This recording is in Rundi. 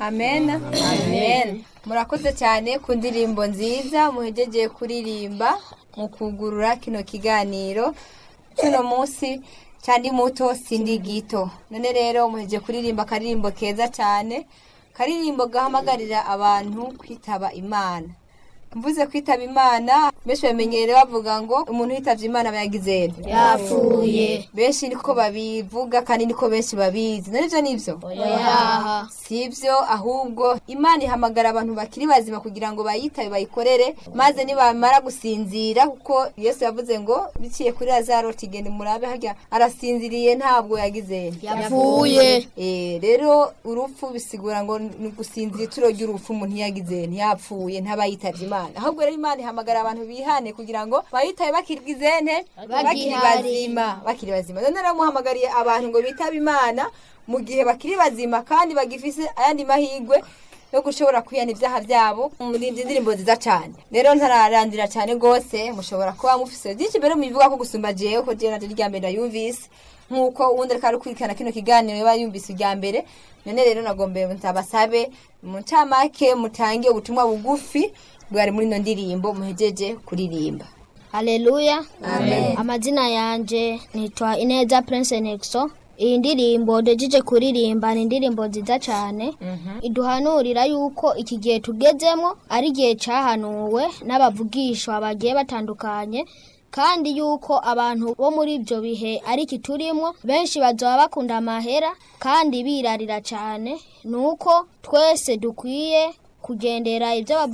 amen amen murakoze cyane ku ndirimbo nziza muhejeje kuririmba mu kugurura kino kiganiro cy'uno munsi cyandi muto sindi gito none rero muhejeje kuririmba akaririmbo keza cyane karirimbo gahamagarira abantu kwitaba imana mvuze kwitaba imana benshi bamenyereye bavuga ngo umuntu yitavye imana aba yagize nte? yapfuye benshi niko babivuga kandi niko benshi babizi none ivyo nivyo oyaha sivyo ahubwo imana ihamagara abantu bakiri bazima kugira ngo bayitabe bayikorere maze nibamara gusinzira kuko yesu yavuze ngo biciye kuri lazaro tigende murabe harya arasinziriye ntabwo yagize nte? yapfuye Eh, rero urupfu bisigura ngo ni gusinzira ituro ry'urupfu umuntu yagize ntiyapfuye ntabayitavye imana ahubwo rero imana ihamagara abantu bihane kugira ngo bayitabe bakirigize nte bakiri Bagihari. bazima bakiri bazima none rero muhamagariye abantu ngo bitabe imana mu gihe bakiri bazima kandi bagifise ayandi mahirwe yo gushobora kwihana ibyaha byabo muri izi ndirimbo nziza cyane rero ntararandira cyane rwose mushobora kuba mufise byinshi mbere mubivuga ko gusumba jewe ko jewe naryo rya mbere ndayumvise nk'uko uwundi ariko arakurikirana kino kiganiro yaba yumvise irya mbere none rero nagombe ntabasabe mu ncamake mutange ubutumwa bugufi bwari muri ino ndirimbo muhejeje kuririmba haleluya amazina yanje nitwa ineza prince nexo iyi ndirimbo ndejije kuririmba ni indirimbo nziza cyane iduhanurira yuko iki gihe tugezemo ari igihe cyahanuwe n'abavugishwa bagiye batandukanye kandi yuko abantu bo muri ibyo bihe ari iki turimo benshi bazaba bakunda amahera kandi birarira cyane ni uko twese dukwiye kugendera ibyo